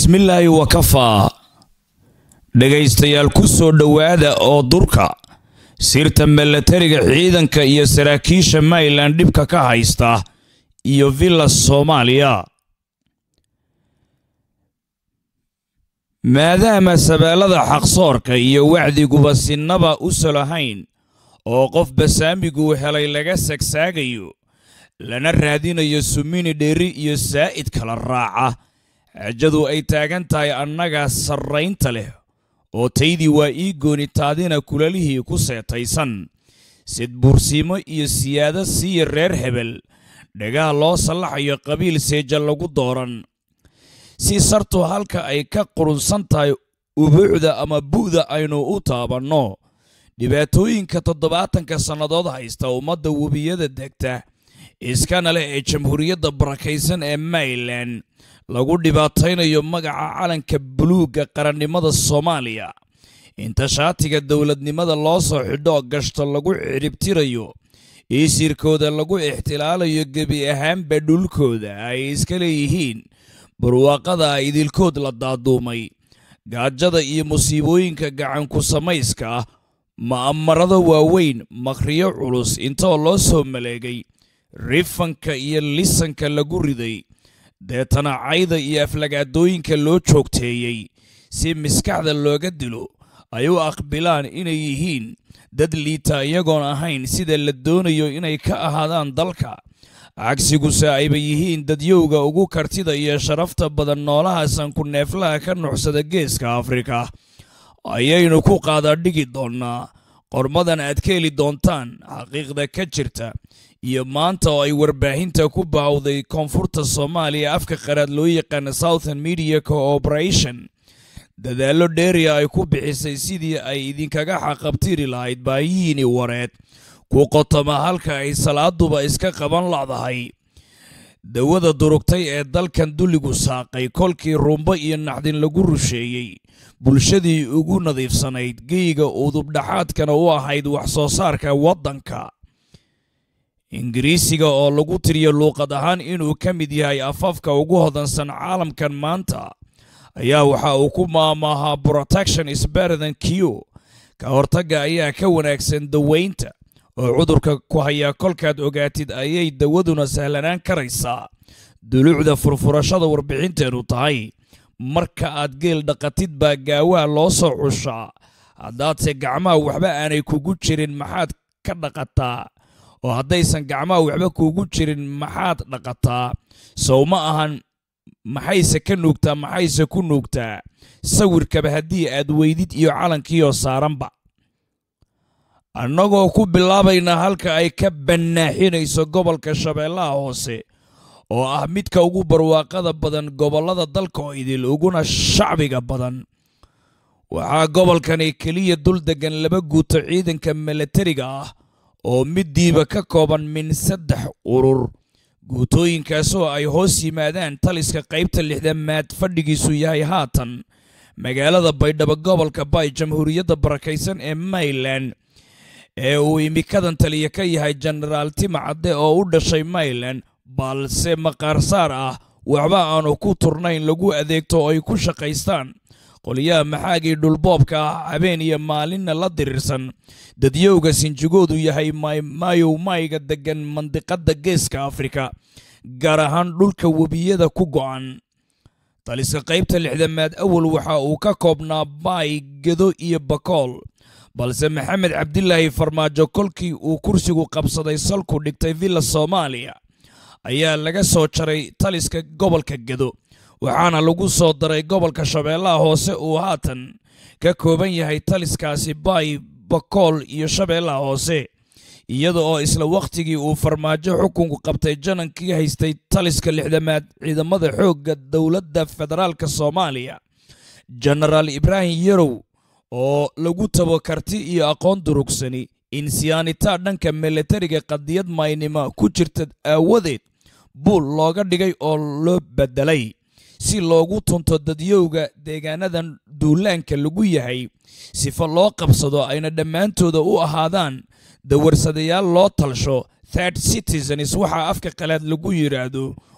bismillaahi wakafaa dhegaystayaal ku soo dhowaada oo durka sirta milatariga ciidanka iyo saraakiisha mayland dhibka ka haysta iyo villa soomaaliya maadaama sabeellada xaqsoorka iyo wacdiguba sinaba u solahayn oo qof basaamiguu helay laga sagsaagayo lana raadinayo sumini dheeri iyo saa'id kala raaca xaajadu ay taagan tahay annaga sarraynta leh oo taydii waa ii goonitaadina kulalihii ku seetaysan sid bursiimo iyo siyaado siiya reer hebel dhagaha loo sallaxayo qabiil seeja lagu dooran si sartu halka ay ka qurunsan tahay ubuucda ama bu'da aynu u taabanno dhibaatooyinka toddobaatanka sannadood haysta ummadda webiyada degta iskana leh ee jamhuuriyadda barakaysan ee mayland lagu dhibaataynayo magaca calanka buluugga qarannimada soomaaliya inta shaatiga dowladnimada loo soo xidhoo gashto lagu ciribtirayo iisirkooda lagu ixtilaalayo gebi ahaanba dhulkooda ay iska leeyihiin barwaaqada idilkood la daaduumay gaajada iyo musiibooyinka gacanku samayska ah ma'amarada waaweyn makriyo culus intoo loo soo maleegay rifanka iyo lisanka lagu riday deetana cayda iyo aflagaadooyinka loo joogteeyey si maskaxda looga dilo ay u aqbilaan inay yihiin dad liita iyagoon ahayn sida la doonayo inay ka ahaadaan dalka cagsiguse ayba yihiin dadyowga ugu kartida iyo sharafta badan noolaha sanku neeflaha ka nuxsada geeska afrika ayaynu ku qaadadhigi doonnaa qormadan aad ka heli doontaan xaqiiqda ka jirta iyo maanta oo ay warbaahinta ku baawday koonfurta soomaaliya afka qaraad loo yaqaana southern media cooperation dadaallo dheeriya ay ku bixisay sidii ay idinkaga xaqabtiri lahayd baayihiini wareed ku qotoma halka ay salaaduba iska qaban ladahay dawada durugtay ee dalkan dulligu saaqay kolkii rumbo iyo naxdin lagu rusheeyey bulshadii ugu nadiifsanayd geyga udubdhaxaadkana u ahayd wax soo saarka waddanka ingiriisiga oo lagu tiriyo luuqad ahaan inuu ka mid yahay afafka ugu hodansan caalamkan maanta ayaa waxa uu ku maamaahaa protection is better than q ka hortagga ayaa ka wanaagsan daweynta oo cudurka ku hayaa kolkaad ogaatid ayay dawaduna sahlanaan karaysaa duluucda furfurashada warbixinteenu tahay marka aad geel dhaqatid baa gaawaha loo soo cushaa haddaadse gacmaha waxba aanay kugu jirin maxaad ka dhaqataa oo haddaysan gacmaha waxba kugu jirin maxaad dhaqataa sow ma ahan maxayse ka nuugtaa maxayse ku nuugtaa sawirkaba haddii aad weydid iyo calankiioo saaranba annagoo ku bilaabaynaa halka ay ka bannaaxinayso gobolka shabeellaha hoose oo ah midka ugu barwaaqada badan gobollada dalka oo idil uguna shacbiga badan waxaa gobolkani keliya dul deggan laba guuto ciidanka milatariga ah oo middiiba ka kooban min saddex urur guutooyinkaasoo ay hoos yimaadaan taliska qaybta lixdamaad fadhigiisu yahay haatan magaalada baydhabo gobolka bay jamhuuriyadda barakaysan ee mayland ee uu imikadan taliya ka yahay jenaraal tima cadde oo u dhashay mayland balse maqaarsaar ah waxba aanu ku turnayn lagu adeegto oo ay ku shaqaystaan qoliyaha maxaagii dhulboobka ah habeen iyo maalinna la diriirsan dadyowga sinjigoodu yahay mayow mayga deggan mandiqadda geeska afrika gaar ahaan dhulka webiyada ku go'an taliska qaybta lixdamaad awal waxa uu ka koobnaa baay gedo iyo bakool balse maxamed cabdilaahi farmaajo kolkii uu kursigu qabsaday salku dhigtay villa soomaaliya ayaa laga soo jaray taliska gobolka gedo waxaana lagu soo daray gobolka shabeellaha hoose uu haatan ka kooban yahay taliskaasi baay bakool iyo shabeellaha hoose iyada oo isla wakhtigii uu farmaajo xukunku qabtay janankii haystay taliska lixdamaad ciidamada xoogga dowladda federaalka soomaaliya jenaraal ibraahim yarow oo lagu tabo karti iyo aqoon durugsani insiyaanitaa dhanka milatariga qadiyad maynima ku jirta aawadeed buul looga dhigay oo loo beddelay si loogu tunto dadyowga deegaanadan duulaanka lagu yahay sifo loo qabsado ayna dhammaantooda u ahaadaan dawarsadayaal loo talsho third citizens waxaa afka qalaad lagu yidhaahdo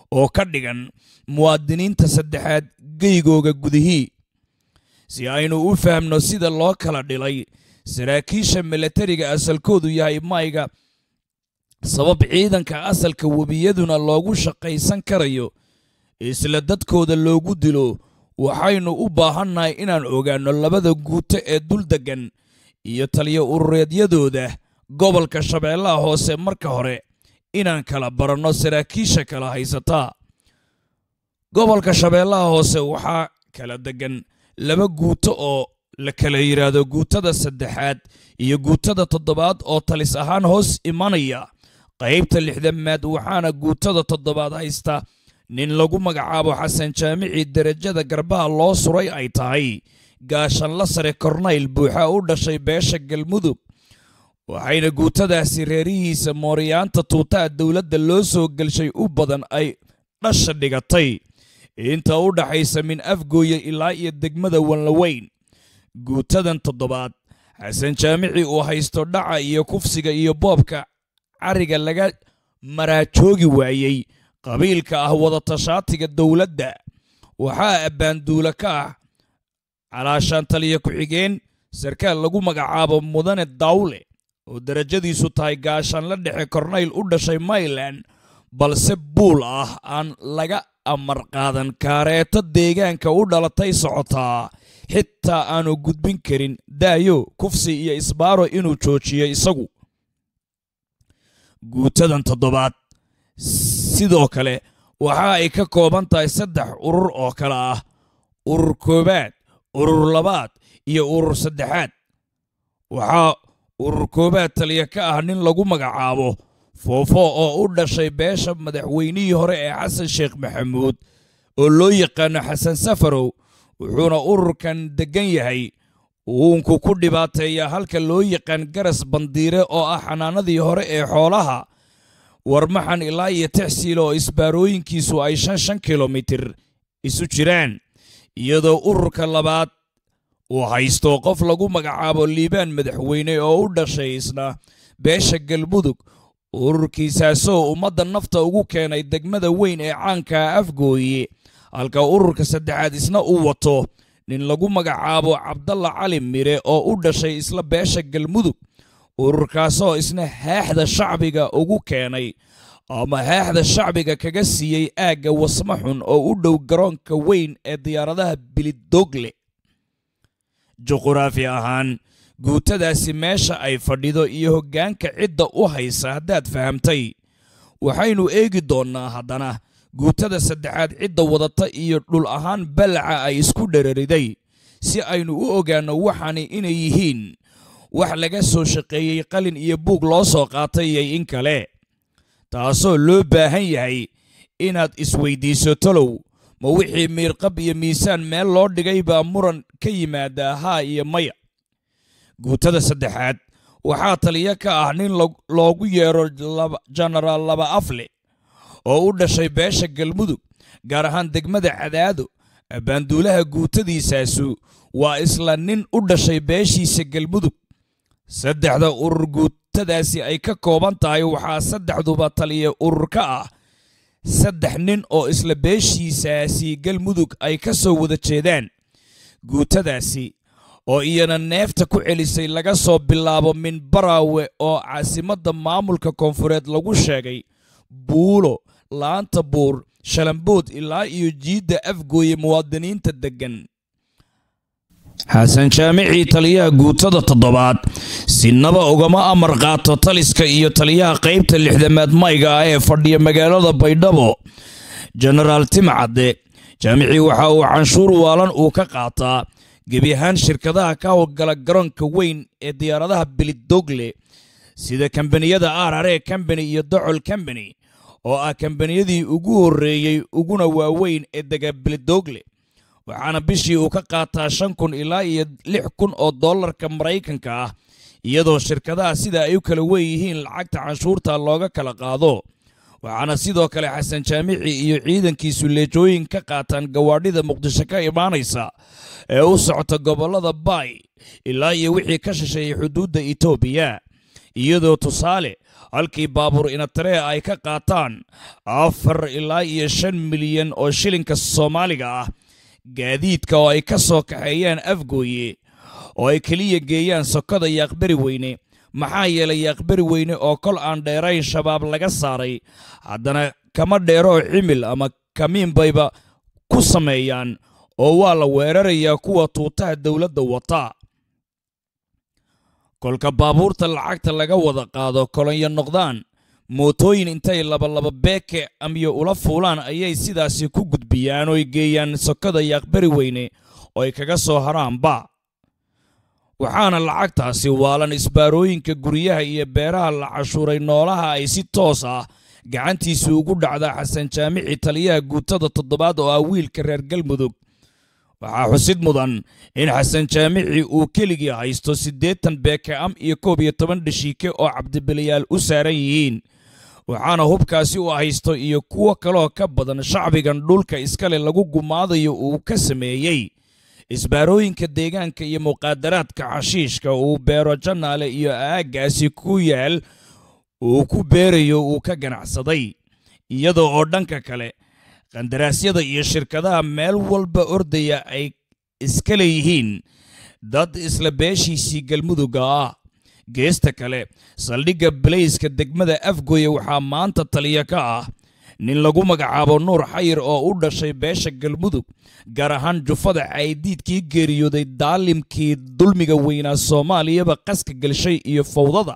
oo ka dhigan muwaadiniinta saddexaad geygooga gudihii si aynu u fahamno sida loo kala dhilay saraakiisha milatariga asalkoodu yahay mayga sabab ciidanka asalka webiyaduna loogu shaqaysan karayo isla dadkooda loogu dilo waxaynu u baahannahay inaan ogaanno labada guuto ee dul deggan iyo taliyo urureedyadooda gobolka shabeellaha hoose marka hore inaan kala baranno saraakiisha kala haysataa gobolka shabeellaha hoose waxaa kala deggan laba guuto oo la kala yidhaahdo guutada saddexaad iyo guutada toddobaad oo talis ahaan hoos imanaya qaybta lixdamaad waxaana guutada toddobaad haysta nin lagu magacaabo xasan jaamici derajada garbaha loo suray ay tahay gaashanla sare kornayl buuxa u dhashay beesha galmudug waxayna guutadaasi reerihiisa mooriyaanta tuutaha dowladda loo soo gelshay u badan ay dhasha dhigatay inta u dhaxaysa min afgooye ilaa iyo degmada wanlaweyn guutadan toddobaad xasan jaamici uu haysto dhaca iyo kufsiga iyo boobka cariga laga maraajoogi waayey qabiilka ah wadatashaatiga dowladda waxaa abbaanduula ka ah calaashaan taliya ku-xigeen sarkaal lagu magacaabo mudane dawle oo darajadiisu tahay gaashaanla dhexe kornayl u dhashay mayland balse buul ah aan laga amar qaadan kaareeto deegaanka u dhalatay socotaa xitaa aanu gudbin karin daayo kufsi iyo isbaaro inuu joojiyo isagu guutadan toddobaad sidoo kale waxa ay ka kooban tahay saddex urur oo kale ah urur koowaad urur labaad iyo urur saddexaad waxaa urur koowaad taliya ka ah nin lagu magacaabo foofo oo u dhashay beesha madaxweynihii hore ee xasan sheekh maxamuud oo loo yaqaano xasan safarow wuxuuna ururkan deggan yahay uunku ku dhibaateeyaa halka loo yaqaan garas bandiire oo ah xanaanadii hore ee xoolaha warmaxan ilaa iyo tixsiil oo isbaarooyinkiisu ay shan shan kilomitir isu jiraan iyadoo ururka labaad uu haysto qof lagu magacaabo liibaan madaxweyne oo u dhashay isna beesha galmudug ururkiisaasoo ummadda nafta ugu keenay degmada weyn ee caanka afgooye halka ururka saddexaad isna uu wato nin lagu magacaabo cabdalla cali mire oo u dhashay isla beesha galmudug ururkaasoo isna haaxda shacbiga ugu keenay ama haaxda shacbiga kaga siiyey aagga wasma xun oo u dhow garoonka weyn ee diyaaradaha bilidogle juquraafi ahaan guutadaasi meesha ay fadhido iyo hoggaanka cidda u haysa haddaad fahamtay waxaynu eegi doonnaa haddana guutada saddexaad cidda wadata iyo dhul ahaan ballaca ay isku dherariday si aynu u ogaanno waxaani inay yihiin wax laga soo shaqeeyey qalin iyo buug loo soo qaatay iyo in kale taasoo loo baahan yahay inaad isweydiiso talow ma wixii miirqab iyo miisaan meel loo dhigay baa muran ka yimaadaa haa iyo maya guutada saddexaad waxaa taliyo ka ah nin loogu yeero jenaraal laba afle oo u dhashay beesha galmudug gaar ahaan degmada cadaado abbaanduulaha guutadiisaasu waa isla nin u dhashay beeshiisa galmudug saddexda urur guutadaasi ay ka kooban tahay waxaa saddexduba taliya urur ka ah saddex nin oo isla beeshiisaasi galmudug ay ka soo wada jeedaan guutadaasi oo iyana neefta ku celisay laga soo bilaabo minbaraawe oo caasimadda maamulka koonfureed lagu sheegay buulo laanta buur shalambood ilaa iyo jiidda afgooye muwaadiniinta deggan xasan jaamicii taliyaha guutada toddobaad sinaba ugama amar qaato taliska iyo taliyaha qaybta lixdamaad mayga ah ee fadhiya magaalada baydhabo jenaraal timcadde jaamicii waxa uu canshuur waalan uu ka qaataa gebi ahaan shirkadaha ka howlgala garoonka weyn ee diyaaradaha bilidogle sida kambaniyada arare combany iyo docol combany oo ah kambaniyadii ugu horreeyey uguna waaweyn ee dega bilidogle waxaana bishii uu ka qaataa shan kun ilaa iyo lix kun oo dollarka maraykanka ah iyadoo shirkadaha sida ay u kala weeyihiin lacagta canshuurta looga kala qaado waxaana sidoo kale xasan jaamici iyo ciidankiisu leejooyin ka qaataan gawaadhida muqdisho ka imaanaysa ee u socota gobollada baay ilaa iyo wixii ka shisheeyey xuduudda etoobiya iyadoo tusaale halkii baabuur inataree ay ka qaataan afar ilaa iyo shan milyan oo shilinka soomaaliga ah gaadiidka oo ay ka soo kaxeeyaan afgooye oo ay keliya geeyaan sokada yaaqbari weyne maxaa yeelay yaaqbari weyne oo kol aan dheerayn shabaab laga saaray haddana kama dheeroo cimil ama kamiin bayba ku sameeyaan oo waa la weerarayaa kuwa tuutaha dowladda wata kolka baabuurta lacagta laga wada qaado kolonyo noqdaan mootooyin intay labalaba beeke amyo ula fuulaan ayay sidaasi ku gudbiyaan ooy geeyaan sokada yaaqbari weyne oo ay kaga soo haraanba waxaana lacagtaasi waalan isbaarooyinka guryaha iyo beeraha la cashuuray noolaha ay si toos ah gacantiisa ugu dhacdaa xasan jaamici taliyaha guutada toddobaad oo ah wiilka reer galmudug waxaa xusid mudan in xasan jaamici uu keligii haysto siddeetan beeke-am iyo koob iyo toban dhashiike oo cabdibiliyaal u saaran yihiin waxaana hubkaasi u haysto iyo kuwo kaloo ka badan shacbigan dhulka iskale lagu gumaadayo uu ka sameeyey isbaarooyinka deegaanka iyo muqaadaraadka xashiishka uu beero janaale iyo aaggaasi ku yaal uu ku beerayo uu ka ganacsaday iyadoo oo dhanka kale qandaraasyada iyo shirkadaha meel walba ordaya ay iska leeyihiin dad isla beeshiisii galmudugga ah geesta kale saldhigga balayska degmada afgoye waxaa maanta taliya ka ah nin lagu magacaabo nuur xayir oo u dhashay beesha galmudug gaar ahaan jufada caydiidkii geeriyooday daalimkii dulmiga weynaa soomaaliyaba qaska gelshay iyo fawdada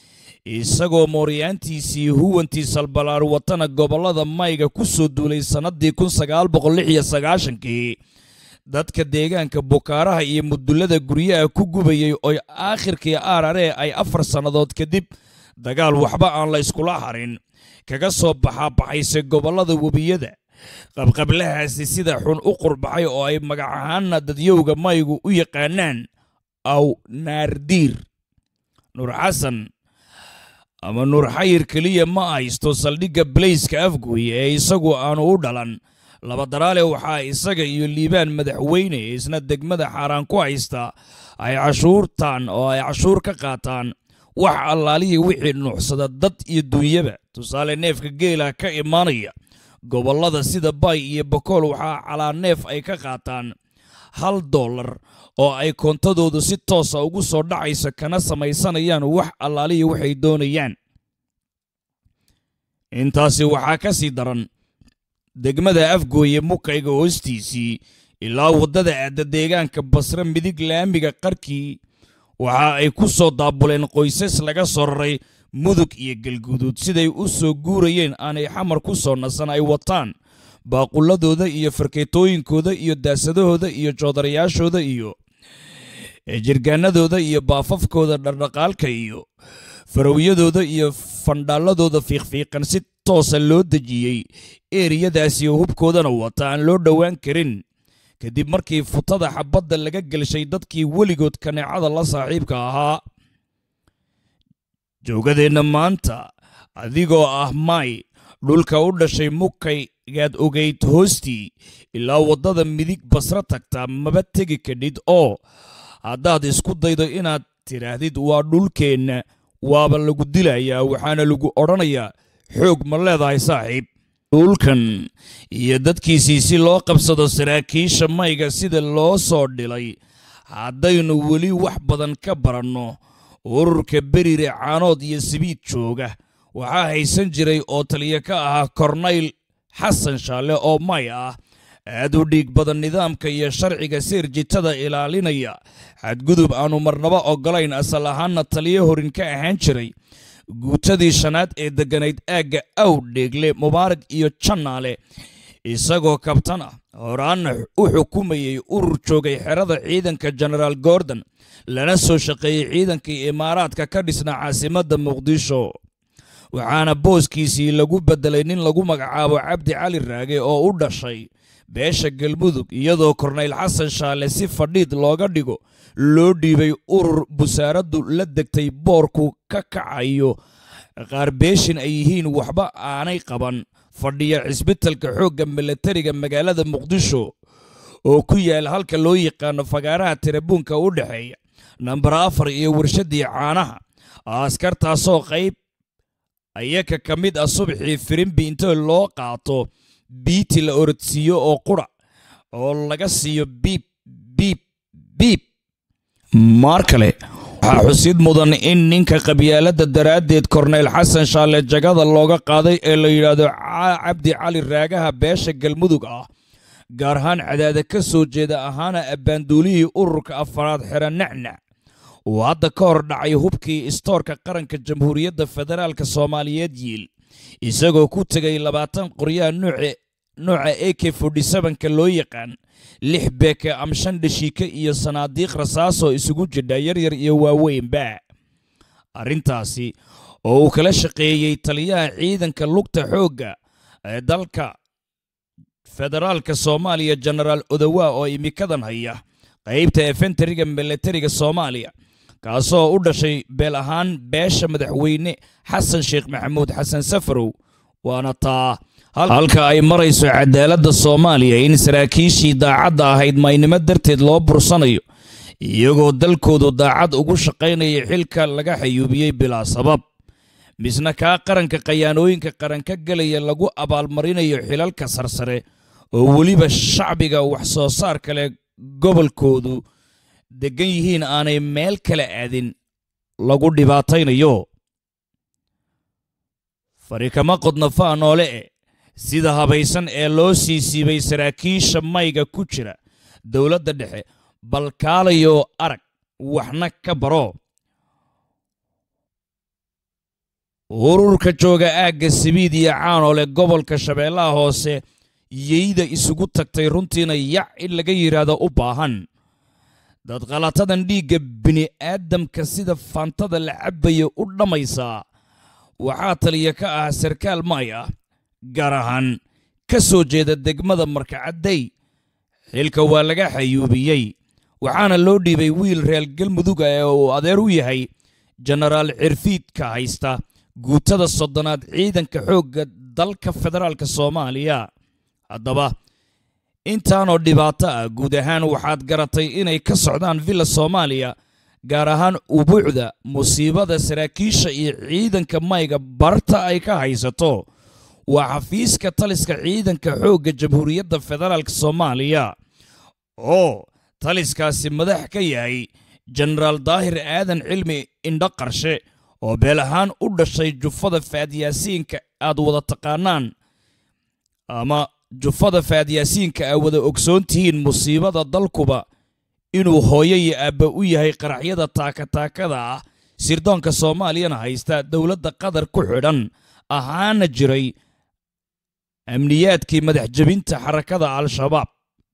isagoo mooryaantiisii huwantii salbalaar watana gobollada mayga ku soo duulay sannaddii kun sagaal boqol lix iyo sagaashankii dadka deegaanka bukaaraha iyo mudullada guryaha ku gubayay oo aakhirkii aararee ay afar sannadood kadib dagaal waxba aan la yskula harin kaga soo baxaabaxaysay gobollada webiyada qabqablahaasi sida xun u qurbaxay oo ay magac ahaanna dadyowga maygu u yaqaanaan aw naardiir nuur xasan ama nuur xayir keliya ma haysto saldhigga balayska afgooye ee isagu aanu u dhalan labadaraale waxaa isaga iyo liibaan madaxweyne isna degmada xaaraan ku haysta ay cashuurtaan oo ay cashuur ka qaataan wax allaalihii wixii nuuxsada dad iyo dunyaba tusaale neefka geela ka imaanaya gobollada sida bay iyo bokool waxaa calaa neef ay ka qaataan hal dollar oo ay koontadoodu si toosa ugu soo dhacayso kana samaysanayaan wax allaalihii waxay doonayaan intaasi waxaa ka sii daran degmada afgooye mukayga hoostiisii ilaa waddada aadda deegaanka basre midig laamiga qarkii waxa ay ku soo daabuleen qoysas laga soo raray mudug iyo galguduud siday u soo guurayeen aanay xamar ku soo nasan ay wataan baaqulladooda iyo farkeetooyinkooda iyo daasadahooda iyo joodarayaashooda iyo jirgaanadooda iyo baafafkooda dhardhaqaalka iyo farawyadooda iyo fandhaalladooda fiiqfiiqan si toosa loo dejiyey eeriyadaasi oo hubkoodana wata aan loo dhowaan karin kadib markii futada xabadda laga gelshay dadkii weligood kaneecada la saaxiibka ahaa joogadeenna maanta adigoo ah may dhulka u dhashay mukaygaad ogayd hoostii ilaa waddada midig basro tagtaa maba tegi kadhid oo haddaad isku daydo inaad tidhaahdid waa dhulkeenna waaba lagu dilayaa waxaana lagu odhanayaa xoog ma leedahay saaxiib dhulkan iyo dadkiisii si loo qabsado saraakiisha mayga sida loo soo dhilay haddaynu weli wax badan ka baranno ururka berire caanood iyo sibiid jooga waxaa haysan jiray oo taliya ka ahaa kornayl xasan shaalle oo may ah aad u dhiig badan nidaamka iyo sharciga seerjitada ilaalinaya xadgudub aanu marnaba oggolayn asal ahaanna taliyo horin ka ahaan jiray guutadii shanaad ee degganayd aagga aw dheegle mubaarag iyo jannaale isagoo kabtan ah horaanna u xukumayey urur joogay xerada ciidanka genaraal gordon lana soo shaqeeyey ciidankii imaaraadka ka dhisnaa caasimadda muqdisho waxaana booskiisii lagu beddelay nin lagu magacaabo cabdi cali raage oo u dhashay beesha galmudug iyadoo kornayl xasan shaale si fadhiid looga dhigo loo dhiibay urur busaaraddu la degtay boorku ka kacayo qaar beeshin ay yihiin waxba aanay qaban fadhiya cisbitalka xoogga milatariga magaalada muqdisho oo ku yaal halka loo yaqaano fagaaraha tirabuunka u dhexeeya nambar afar iyo warshaddii caanaha askartaasoo qayb ayaka ka mid ah subaxii firimbi inta loo qaato biiti la orodsiiyo oo qura oo laga siiyo biib biib biib maar kale waxaa xusid mudan in ninka qabyaaladda daraaddeed korneyl xasan shaalle jagada looga qaaday ee la yidhaahdo cabdi cali raagaha beesha galmudug ah gaar ahaan cadaada ka soo jeeda ahaana abbaanduulihii ururka afaraad xera nacnac uu hadda ka hor dhacay hubkii istoorka qaranka jamhuuriyadda federaalka soomaaliyeed yiil isagoo ku tegay labaatan qoryaha nooca a k ka loo yaqaan lix beeke am shan dhashiike iyo sanaadiiq rasaasoo isugu jidha yaryar iyo waaweynba arrintaasi oo uu kala shaqeeyey taliyaha ciidanka lugta xoogga ee dalka federaalka soomaaliya jenaraal odowa oo imikadan haya qaybta efentariga milatariga soomaaliya kaasoo u dhashay beel ahaan beesha madaxweyne xasan sheekh maxamuud xasan safarow waana taa halka ay marayso cadaaladda soomaaliya in saraakiishii daacadda ahayd maynimo darteed loo bursanayo iyagoo dalkoodu daacad ugu shaqaynaya xilka laga xayuubiyey bilaa sabab misna kaa qaranka khayaanooyinka qaran ka gelaya lagu abaalmarinayo xilalka sarsare oo weliba shacbiga wax soo saar kale gobolkoodu deggan yihiin aanay meel kala aadin lagu dhibaataynayo fari kama qodna faa noole e sida habaysan ee loo sii siibay saraakiisha mayga ku jira dowladda dhexe bal kaalayo arag waxna ka baro ururka jooga aagga sabiid iyo caanole gobolka shabeellaha hoose yeyda isugu tagtay runtiina yac in laga yidhaahdo u baahan dad qalatadan dhiigga bini'aadamka sida faantada la cabbayo u dhammaysaa waxaa taliya ka ah sarkaal may ah gaar ahaan ka soo jeeda degmada markacadday xilka waa laga xayuubiyey waxaana loo dhiibay wiil reer galmuduga ee uu adeer u yahay jenaraal cirfiidka haysta guutada soddonaad ciidanka xoogga dalka federaalka soomaaliya haddaba intaanoo dhibaato ah guud ahaan waxaad garatay inay ka socdaan villa soomaaliya gaar ahaan ubuucda musiibada saraakiisha iyo ciidanka mayga barta ay ka haysato waa xafiiska taliska ciidanka xoogga jamhuuriyadda federaalk soomaaliya oo taliskaasi madax ka yahay jenaraal daahir aadan cilmi indho qarshe oo beel ahaan u dhashay jufada faadyaasiinka aad wada taqaanaan ama jufada faadyaasiinka aa wada ogsoon tihiin musiibada dalkuba inuu hooyo iyo aabba u yahay qaraxyada taakataakada ah sirdoonka soomaaliyana haysta dowladda qatar ku xidhan ahaana jiray amniyaadkii madax jebinta xarakada al-shabaab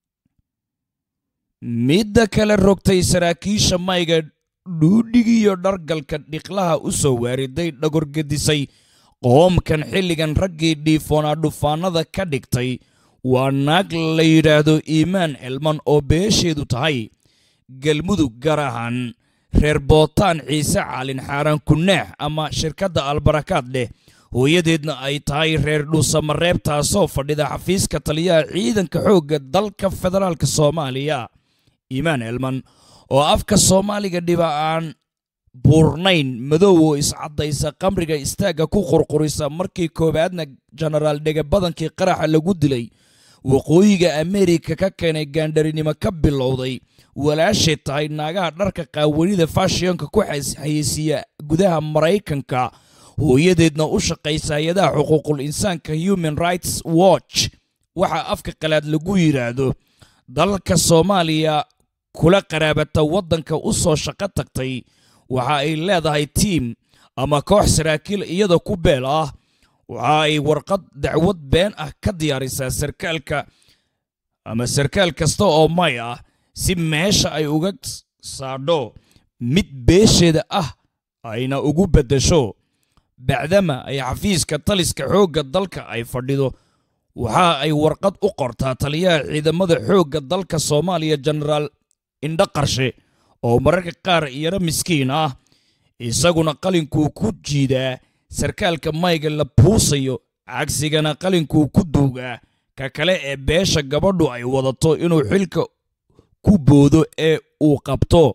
midda kale rogtay saraakiisha mayga dhuudhigiyo dhargalka dhiqlaha u soo waariday dhagorgedisay qoomkan xilligan raggii dhiifoonaa dhufaanada ka dhigtay waa naag la yidhaahdo iimaan elman oo beesheedu tahay galmudug gaar ahaan reer bootaan ciise caalin xaaraan kunaax ama shirkadda albarakaad leh hooyadeedna ay tahay reer dhuusamareeb taasoo fadhida xafiiska taliyaha ciidanka xoogga dalka federaalk soomaaliya iimaan elman oo afka soomaaliga dhiba aan buurnayn madow oo iscaddaysa qamriga istaagga ku qurqurisa markii koowaadna jenaraal dhegabadankii qaraxa lagu dilay waqooyiga ameerika ka keenay gaandharinimo ka bilowday walaashay tahay naagaha dharka qaawanida fashiyonka ku hayeysiiya gudaha maraykanka hooyadeedna u shaqaysa hay-adaha xuquuqul insaanka human rights watch waxaa afka qalaad lagu yidhaahdo dalka soomaaliya kula qaraabata waddanka u soo shaqo tagtay waxa ay leedahay tiim ama koox saraakiil iyada ku beel ah waxa ay warqad dacwad been ah ka diyaarisaa sarkaalka ama sarkaal kasta oo may ah si meesha ay uga saadho mid beesheeda ah ayna ugu beddesho bacdama ay xafiiska taliska xoogga dalka ay fadhido waxa ay warqad u qortaa taliyaha ciidamada xoogga dalka soomaaliya jenaraal indho qarshe oo mararka qaar yaro miskiin ah isaguna qalinkuu ku jiidaa sarkaalka mayga la buusayo cagsigana qalinkuu ku duugaa ka kale ee beesha gabadhu ay wadato inuu xilka ku boodo ee uu qabto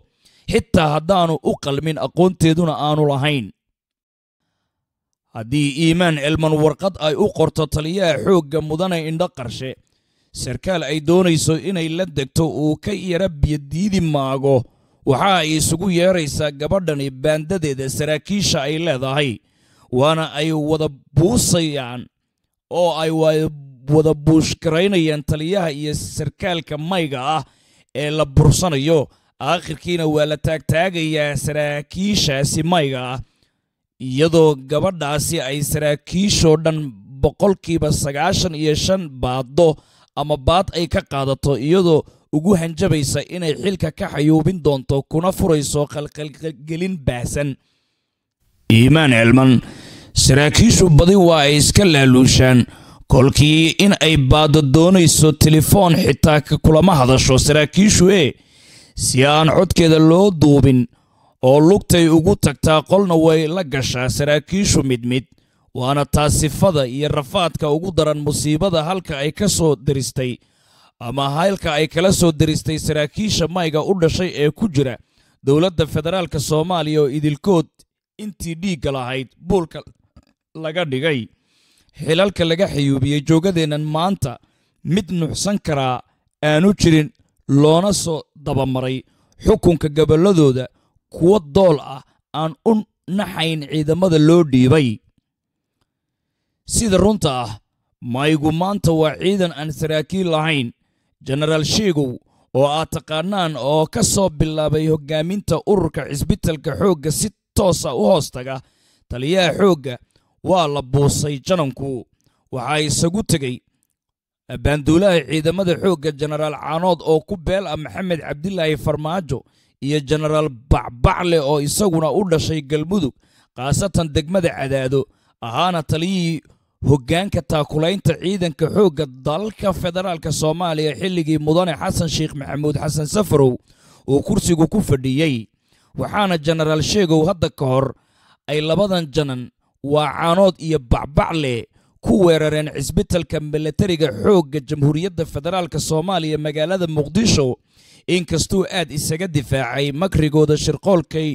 xitaa haddaanu u qalmin aqoonteeduna aanu lahayn haddii iimaan elman warqad ay u qorto taliyaha xoogga mudane indho qarshe sarkaal ay doonayso inay la degto uu ka yara biyodiidi maago waxa ay isugu yeeraysaa gabadhani baandadeeda saraakiisha ay leedahay waana ay wada buusayaan oo ay wada buushgaraynayaan taliyaha iyo sarkaalka mayga ah ee la bursanayo aakhirkiina waa la taagtaagayaa saraakiishaasi mayga ah iyadoo gabadhaasi ay saraakiishoo dhan boqolkiiba sagaashan iyo shan baaddo ama baad ay ka qaadato iyadoo ugu hanjabaysa inay xilka ka xayuubin doonto kuna furayso qalqalgelin baahsan iimaan elman saraakiishu badi waa ay iska laaluushaan kolkii in ay baaddo doonayso telefoon xitaa kulama hadasho saraakiishu ee si aan codkeeda loo duubin oo lugtay ugu tagtaa qolna way la gashaa saraakiishu mid mid waana taa sifada iyo rafaadka ugu daran musiibada halka ay ka soo diristay ama halka ay kala soo diristay saraakiisha mayga u dhashay ee ku jira dowladda federaalk soomaaliya oo idilkood intii dhiigga lahayd buulka laga dhigay xilalka laga xayuubiyey joogadeennan maanta mid nuxsan karaa aanu jirin loona soo dabamaray xukunka gobolladooda kuwo dool ah aan u naxayn ciidamada loo dhiibay sida runta ah maygu maanta waa ciidan aan saraakiil lahayn jenaraal sheegow oo aad taqaanaan oo ka soo bilaabay hoggaaminta ururka cisbitalka xoogga si toosa u hoostaga taliyaha xoogga waa la buusay jananku waxaa isagu tegey baanduulaha ciidamada xoogga jenaraal caanood oo ku beel ah maxamed cabdilaahi farmaajo iyo jenaraal bacbacle oo isaguna u dhashay galmudug khaasatan degmada cadaado ahaana taliyihii hoggaanka taakulaynta ciidanka xoogga dalka federaalk soomaaliya xilligii mudane xasan sheekh maxamuud xasan safarow uu kursigu ku fadhiyey waxaana jenaraal sheegow hadda ka hor ay labadan janan waa caanood iyo bacbacle ku weerareen cisbitalka milatariga xoogga jamhuuriyadda federaalk soomaaliya magaalada muqdisho inkastuu aad isaga difaacay makrigooda shirqoolkay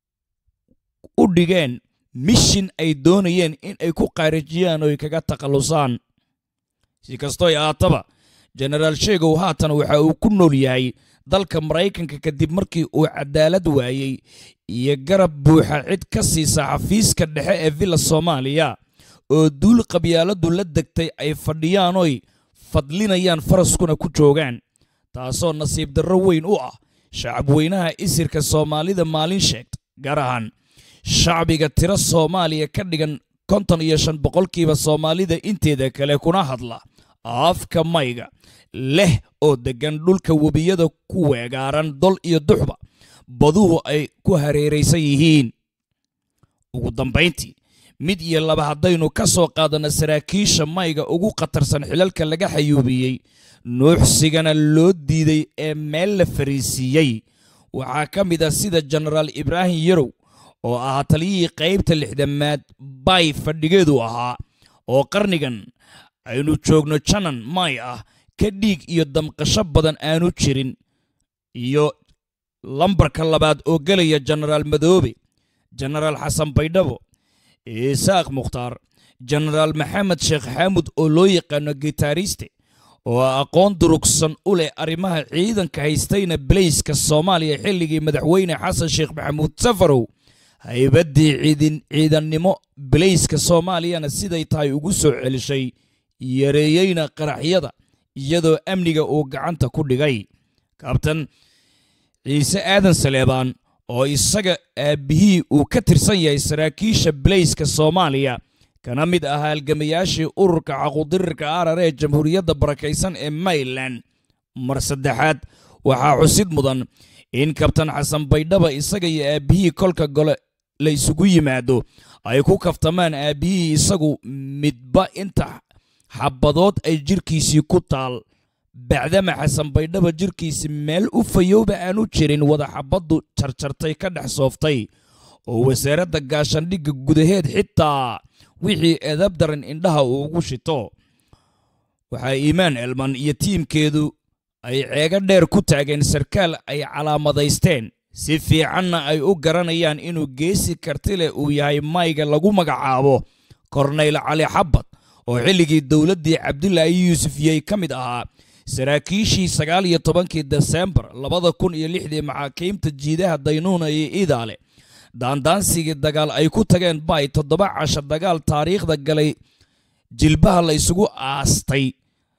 u dhigeen mishin ay doonayeen in ay ku qaarijiyaan oo ay kaga takhallusaan si kastooy ahaataba jenaraal sheegow haatan waxa uu ku nool yahay dalka maraykanka kadib markii uu cadaalad waayey iyo garab buuxa cid ka siisa xafiiska dhexe ee villa soomaaliya oo duul qabyaaladu la degtay ay fadhiyaanoy fadlinayaan faraskuna ku joogaan taasoo nasiib darro weyn u ah shacabweynaha isirka soomaalida maalin sheegta gaar ahaan shacbiga tiro soomaaliya ka dhigan konton iyo shan boqolkiiba soomaalida inteeda kale kuna hadla afka mayga leh oo deggan dhulka webiyada ku weegaaran dol iyo duxba baduhu ay ku hareeraysan yihiin ugu dambayntii mid iyo laba haddaynu ka soo qaadanno saraakiisha mayga ugu khatarsan xilalka laga xayuubiyey nuuxsigana loo diiday ee meel la fariisiiyey waxaa ka mid ah sida jenaraal ibraahim yarow oo ahaa taliyihii qaybta lixdamaad bay fadhigeedu ahaa oo qarnigan aynu joogno janan may ah ka dhiig iyo damqasho badan aanu jirin iyo lambarka labaad oo gelaya jenaraal madoobe jenaraal xasan baydhabo isaaq mukhtaar jenaraal maxamed sheekh xaamud oo loo yaqaano gitaariste oo aqoon durugsan u leh arrimaha ciidanka haystayna baleyska soomaaliya xilligii madaxweyne xasan sheekh maxamuud safarow haybaddii ciidannimo baleyska soomaaliyana siday tahay ugu soo celishay yareeyeyna qaraxyada iyadoo amniga uu gacanta ku dhigay kabtan ciise aadan saleebaan oo isaga aabbihii uu ka tirsan yahay saraakiisha baleyska soomaaliya kana mid ah halgamayaashii ururka caqudirirka arar ee jamhuuriyadda barakaysan ee mayland mar saddexaad waxaa xusid mudan in kabtan xasan baydhaba isaga iyo aabbihii kolka gole la isugu yimaado ay ku kaftamaan aabbihii isagu midba inta xabadood ay jirkiisii ku taal bacdama xasan baydhaba jirkiisi meel u fayowba aanu jirin wada xabaddu jarjartay ka dhex sooftay oo wasaaradda gaashandhigga gudaheed xitaa wixii edab daran indhaha uu ugu shito waxaa iimaan elman iyo tiimkeedu ay ceego dheer ku taageen sarkaal ay calaamadaysteen si fiicanna ay u garanayaan inuu geesi karti leh uu yahay mayga lagu magacaabo korneyl cali xabad oo xilligii dowladdii cabdilaahi yuusuf yey ka mid ahaa saraakiishii sagaal iyo tobankii desembar labada kun iyo lixdii maxaakiimta jiidaha daynuuna iyo iidaale daandaansigii dagaal ay ku tageen bay toddoba casha dagaal taariikhda galay jilbaha la isugu aastay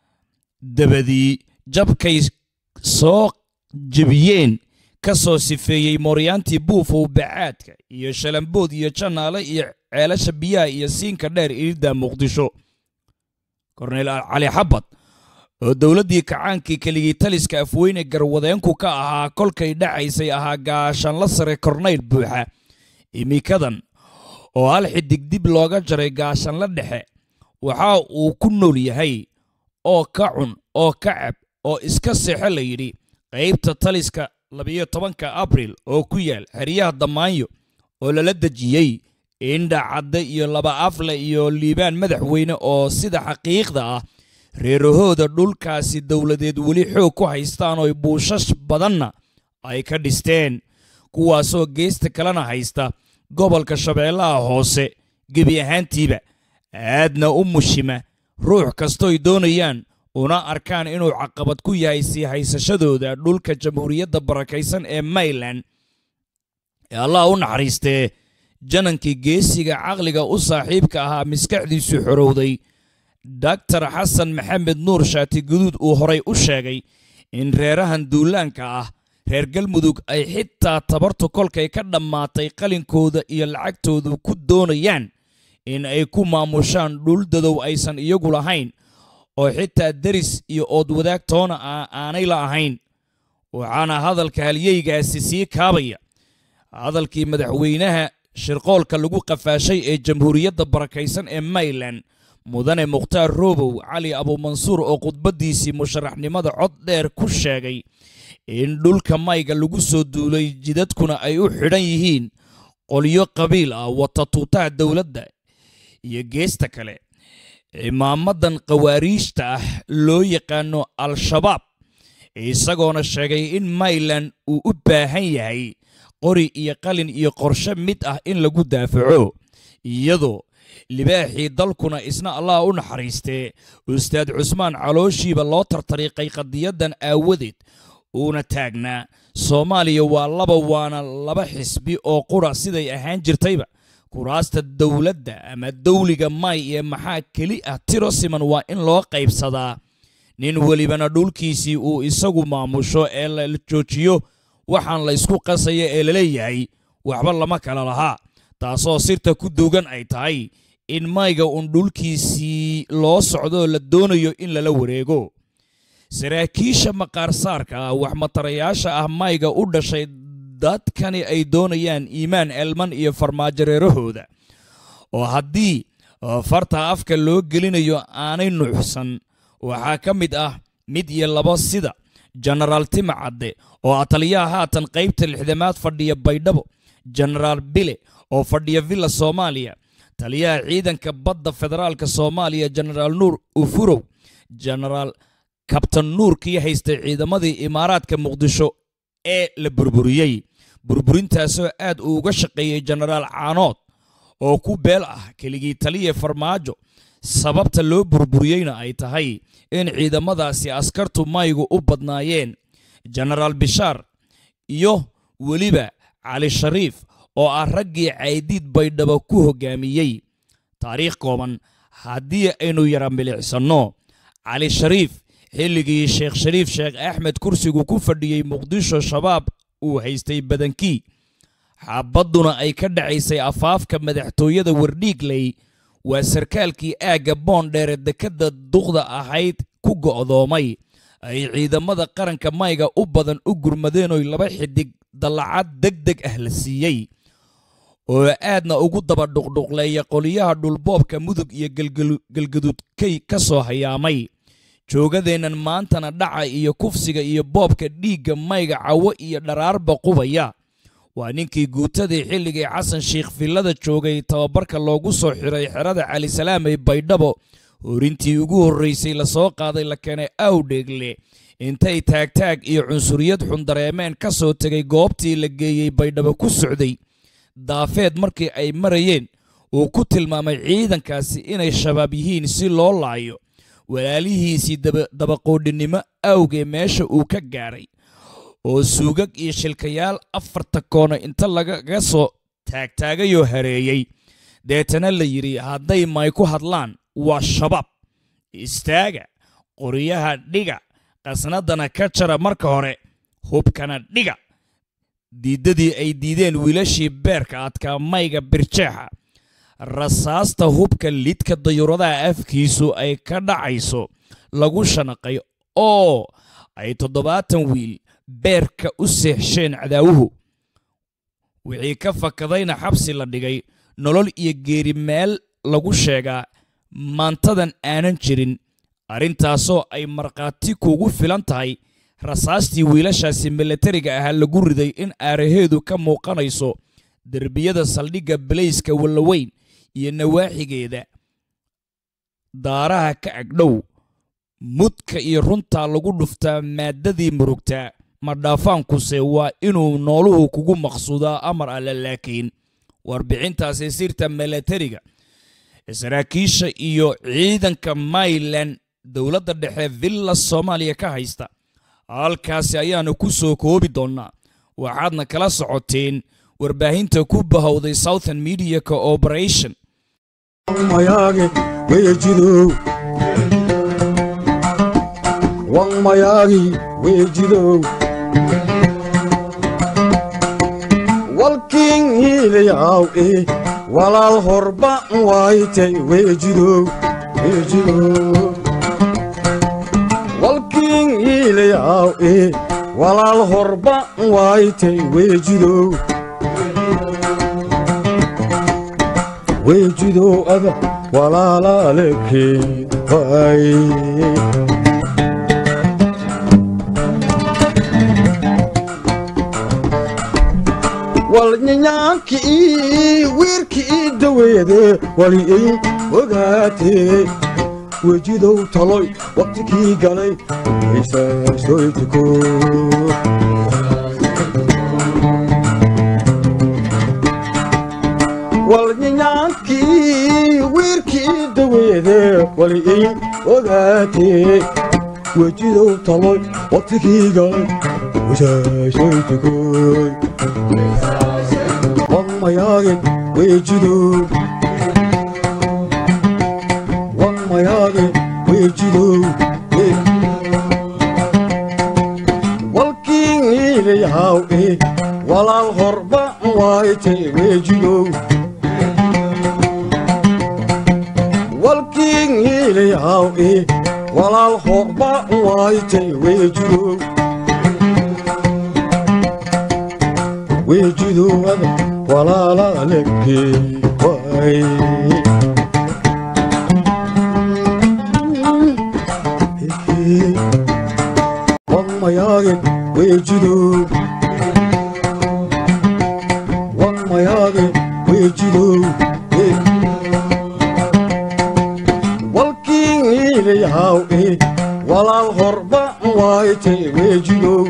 dabadii jabkay soo jebiyeen ka soo sifeeyey mooryaantii buufow bacaadka iyo shalambood iyo janaale iyo ceelasha biyaha iyo siinka dheer iridda muqdisho korneyl cali xabad oo dowladdii kacaankii keligii taliska afweyne garwadeenku ka ahaa kolkay dhacaysay ahaa gaashanla sare korneyl buuxa imikadan oo hal xidig dib looga jaray gaashanla dhexe waxa uu ku nool yahay oo ka cun oo ka cab oo iska seexo la yidhi qaybta taliska labiyo tobanka abril oo ku yaal xeryaha damaanyo oo lala dejiyey indha cadde iyo laba afle iyo liibaan madaxweyne oo sida xaqiiqda ah reerahooda dhulkaasi dowladeed weli xoog ku haystaan oo buushash badanna ay ka dhisteen kuwaasoo geesta kalena haysta gobolka shabeellaha hoose gebi ahaantiiba aadna u mushima ruux kastooy doonayaan una arkaan inuu caqabad ku yahay sii haysashadooda dhulka jamhuuriyadda barakaysan ee mayland ee allah u naxariistee janankii geesiga caqliga u saaxiibka ahaa maskaxdiisu xorowday doctor xasan maxamed nuur shaati guduud uu horay u sheegay in reerahan duulaanka ah reer galmudug ay xitaa tabartu kolkay ka dhammaatay qalinkooda iyo lacagtoodu ku doonayaan in ay ku maamushaan dhul dadow aysan iyagu lahayn oo xitaa deris iyo oodwadaag toona ah aanay la ahayn waxaana hadalka halyeygaasi sii kaabaya hadalkii madaxweynaha shirqoolka lagu qafaashay ee jamhuuriyadda barakaysan ee mayland mudane mukhtaar roobow cali abuumansuur oo khudbaddiisii musharaxnimada cod dheer ku sheegay in dhulka mayga lagu soo duulay jidadkuna ay u xidhan yihiin qolyo qabiil ah wata tuutaha dowladda iyo geesta kale cimaamadan khawaariijta ah loo yaqaano al-shabaab isagoona sheegay in mayland uu u baahan yahay qori iyo qalin iyo qorshe mid ah in lagu daafaco iyadoo libaaxii dalkuna isna allah u naxariistee ustaad cusmaan calooshiiba loo tartariiqay qadiyadan aawadeed uuna taagnaa soomaaliya waa laba waana laba xisbi oo qura siday ahaan jirtayba kuraasta dowladda ama dawliga may ee maxaa keli ah tiro siman waa in loo qaybsadaa nin welibana dhulkiisii uu isagu maamusho ee la joojiyo waxaan la ysku qasaya ee laleeyahay waxba lama kala lahaa taasoo sirta ku duugan ay tahay in mayga uun dhulkiisii loo socdoo la doonayo in lala wareego saraakiisha maqaarsaarka ah waxmatarayaasha ah mayga u dhashay dadkani ay doonayaan iimaan elman iyo farmaajo reerahooda oo haddii farta afka loo gelinayo aanay nuuxsan waxaa ka mid ah mid iyo laba sida jenaraal timacadde oo ah taliyaha haatan qaybta lixdamaad fadhiya baydhabo jenaraal bile oo fadhiya villa soomaaliya taliyaha ciidanka badda federaalka soomaaliya jenaraal nuur ufurow jenaraal kabtan nuur kii haystay ciidamadii imaaraadka muqdisho ee la burburiyey burburintaasoo aad uu uga shaqeeyey jenaraal caanood oo ku beel ah keligii taliya farmaajo sababta loo burburiyeyna ay tahay in ciidamadaasi askartu maygu u badnaayeen jenaraal bishaar iyo weliba cali shariif oo ah raggii caydiid baydhabo ku hoggaamiyey taariikh kooban haddii aynu yara milicsanno cali shariif xilligii sheekh shariif sheekh axmed kursigu ku fadhiyey muqdisho shabaab uu haystay badankii xabadduna ay ka dhacaysay afaafka madaxtooyada wardhiigley waa sarkaalkii aagga boondheere dekadda duqda ahayd ku go'doomay ay ciidamada qaranka mayga u badan u gurmadeen laba xidig dallacad deg deg ah la siiyey oo aadna ugu daba dhuqdhuqleeya qoliyaha dhulboobka mudug iyo galgaduudkay ka soo hayaamay joogadeennan maantana dhaca iyo kufsiga iyo boobka dhiigga mayga cawo iyo dharaarba qubaya waa ninkii guutadii xilligii xasan sheikh villada joogay tababarka loogu soo xiray xerada calisalaam ee baydhabo horintii ugu horraysay lasoo qaaday la keenay awdheegle intay taagtaag iyo cunsuriyad xun dareemeen ka soo tegay goobtii la geeyey baydhabo ku socday daafeed markii ay marayeen uu ku tilmaamay ciidankaasi inay shabaab yihiin si loo laayo walaalihiisii dabaqoodhinimo awgee meesha uu ka gaadhay oo suugag iyo shilkayaal afarta koona inta lagaga soo taagtaagayoo hareeyey deetana la yidhi hadday may ku hadlaan waa shabaab istaaga qoryaha dhiga qasnadana ka jara marka hore hubkana dhiga diiddadii ay diideen wiilashii beerka adkaa mayga birjeexa rasaasta hubka lidka dayuuradaha afkiisu ay ka dhacayso lagu shanaqay oo ay toddobaatan wiil beerka u seexsheen cadaawuhu wixii ka fakadayna xabsi la dhigay nolol iyo geeri meel lagu sheegaa maantadan aanan jirin arrintaasoo ay markhaati kuugu filan tahay rasaastii wiilashaasi milatariga ahaa lagu riday in aaraheedu ka muuqanayso derbiyada saldhigga balayska wallaweyn iyo nawaaxigeeda daaraha ka agdhow mudka iyo runtaa lagu dhuftaa maaddadii murugtaa madhaafaankuse waa inuu nooluhu kugu maqsuudaa amar alle laakiin warbixintaasi sirta milatariga saraakiisha iyo ciidanka mayland dowladda dhexe villa soomaaliya ka haysta halkaasi ayaanu ku soo koobi doonnaa waxaadna kala socoteen warbaahinta ku bahowday southern media cooperation mayaage weejidow wan mayaagi weejidow walkiin hiilayaw e walaal horba waaytay weejidow weejidow walkiin hiilayaw e walaal horba waaytay weejidow weejidow ada walaalaalekeen waay walnyanyaanki ii wiirki ii daweede wali ii ogaatee wejidow taloy waqtikii galay isaasoytiko walnyanyaankii wiirki ii daweede wali ii ogaatee wejidow taloy waqtikii galay isaasoytikoy wammayaage weejidow wammayaage weejidow walkiin iilayahaw e walaal horba waaytay weejidow walkiin iilayahaw e walaal horba waaytay weejidow weejidowada walaalaalekee waay wammayaage weejidow wammayaage weejidow walkiin iilayahaw e walaal horba waaytay weejidow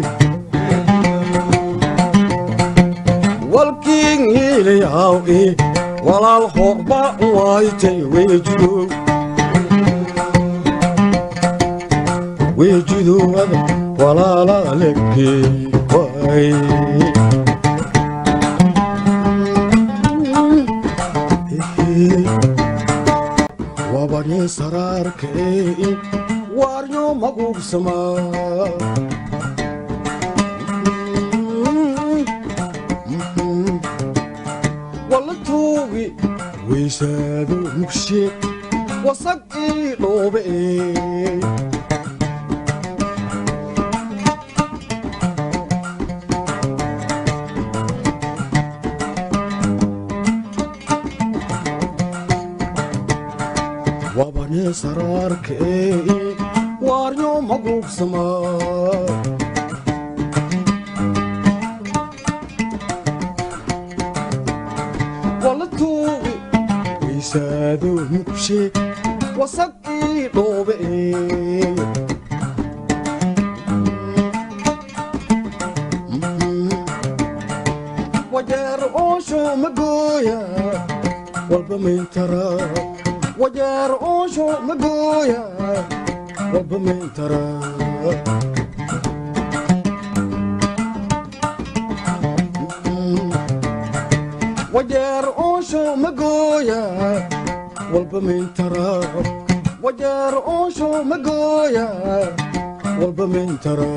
walkiin hiilayahaw e walaal horba waaytay weejidow weejidowada walaalaalekee waay wabadhee saraarkee waaryo maguugsamaa walatuugi weysaado mugshe wasag ii dhoobe wabanee saraarkee waaryo maguugsamaa walatuugi weysaado mugshe wasag ii dhoobe magooya walba mayntara wajeer oosho magooya walba mayntara wajeer oosho magooya walba mayntara wajeer oosho magooya walba mayntara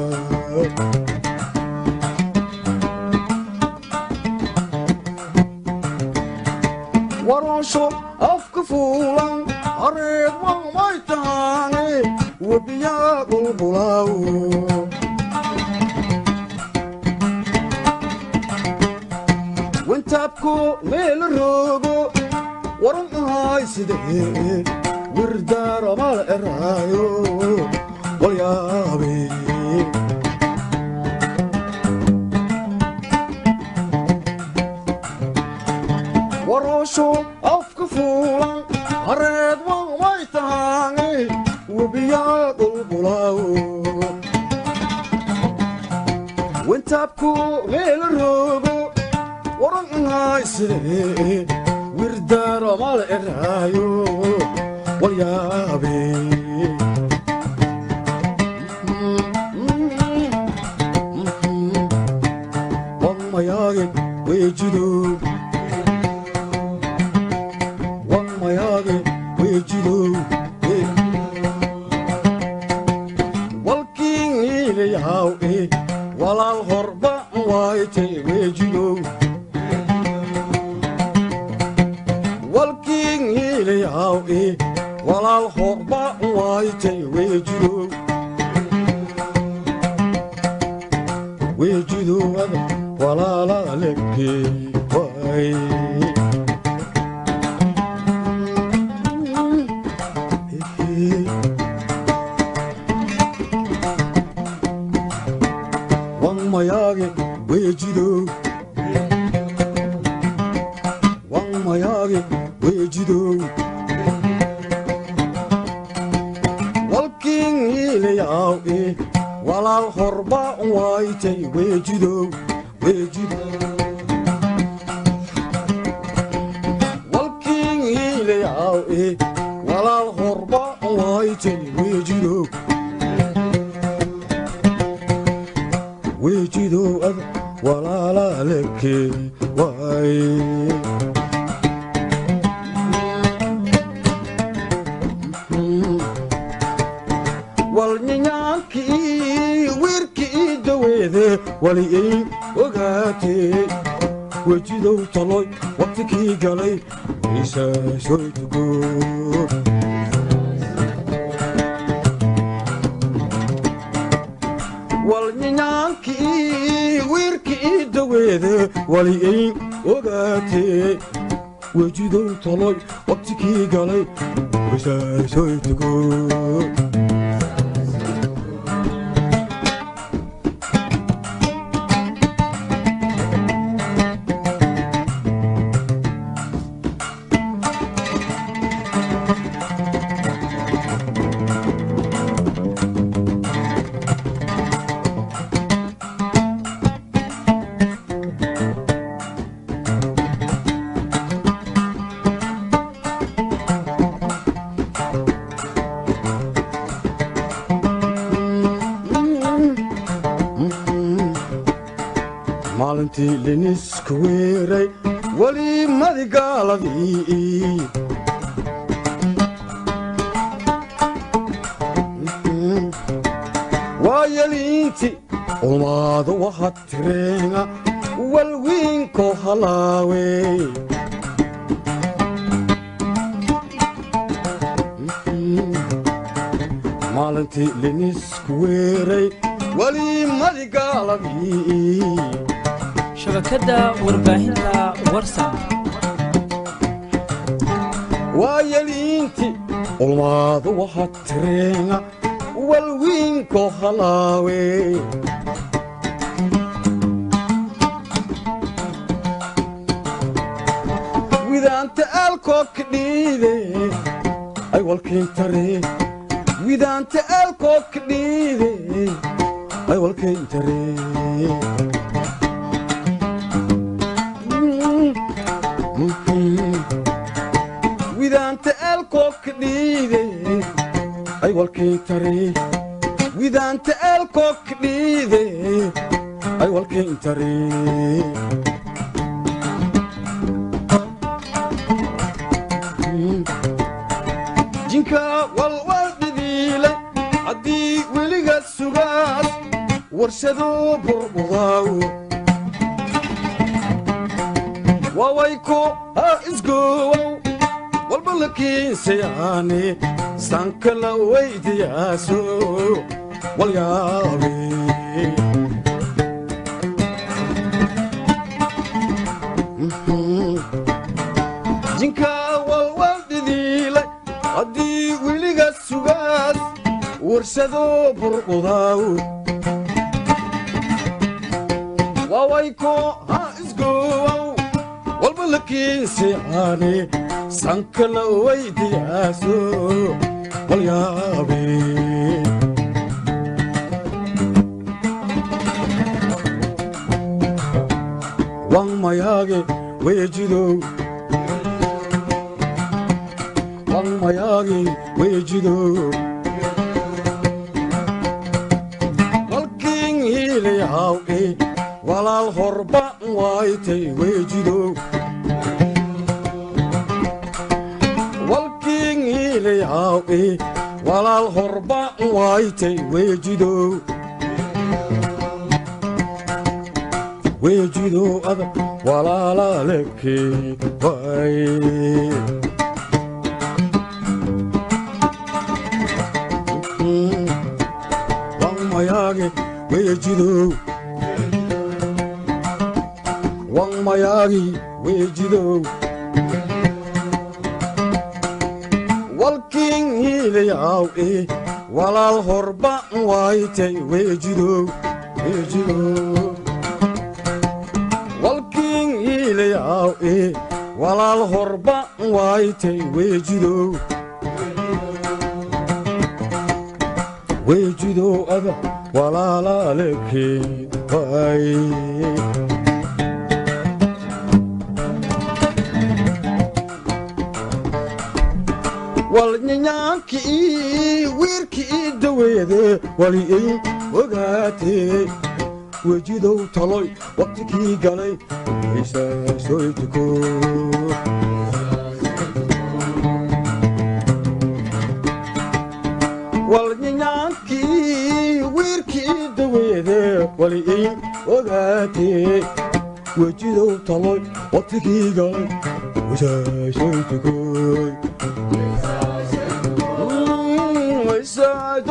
waroosho afka fuulan hareed mamay tahaane webiyaa qulqulaawo wantaabko meela roogo waran ahay sidee wirdaaramal eraayo walyaabe waroosho afka fuulan hareed mamay tahaane webiyaa qulqulaawo wantaabko meela roogo waran ahay sidee wirdaaramal eraayo walyaabe wamayaage weejido wamayaage weejido walkiingiilayahaw e walaal horba waayte weejido walkiingiilayahaw e walaal horba waayte weejido weejidowada walaalaaleke waay wangmayaage weejido wangmayaage weejido walkiingiilayaw e walaal horba waaytay weejido weejido walkiingiilayaw e walaal horba waaytay weejido weejido ad walaalaaleke waay walnyanyaankii wiirkii daweede wali ay ogaatee wejidow taloy waqtikii galay isaasoy tugo walnyanyaankii wiirkii daweede wali ay ogaatee wejidow taloy waqtikii galay isaasoy tugo maalintii liniska weeray weli madigaaladii waa yeliinti ulmaado waha tireenga walwiinko halaawe maalintii linisku weeray weli madigaaladii shabakadda warbaahinta warsan waa yeliinti ulmaado waha tireenga walwiinko halaawe widaanta aalkoo ka dhiide ay walkiintare widaanta aalkoo ka dhiide ay walkiintare dhiide ay walkii tare widaanta eelkook dhiide ay walkii tare jinka walwal dhidiile haddii weliga sugaas warshado burqudaaw wawayko ha isgoowow walba la kiinsayaane sanka la weydiyaaso walyaabe jinka walwal dhidiile haddii weliga sugaas warshado burqudaaw wawayko ha isgoowow walba la kiinsayaane sanka la weydiyaaso walyaabe wan mayaage weejidow wan mayaage weejidow walkiin hiilayawdhe walaal horba waaytay weejidow walkiin hiilayawdhe walaal horba waaytay weejidow weejidow adag walaalaalekee waay wan mayaage weejidow wan mayaagi weejidow walkiin hiilayawdhe walaal horba waaytay weejidow weejidow walkiin hiilayawdhe walaal horba waaytay weejidow weejidow ada walaalaalekee waay walnyanyaankii wiirkii daweede waliay ogaatee wejidow taloy waqtikii galay isaasoytuko walnyanyaankii wiirkii daweede waliay ogaatee wejidow taloy waqtikii galay isaasoytukoy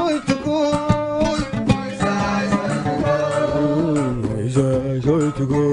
Isaasoytukoy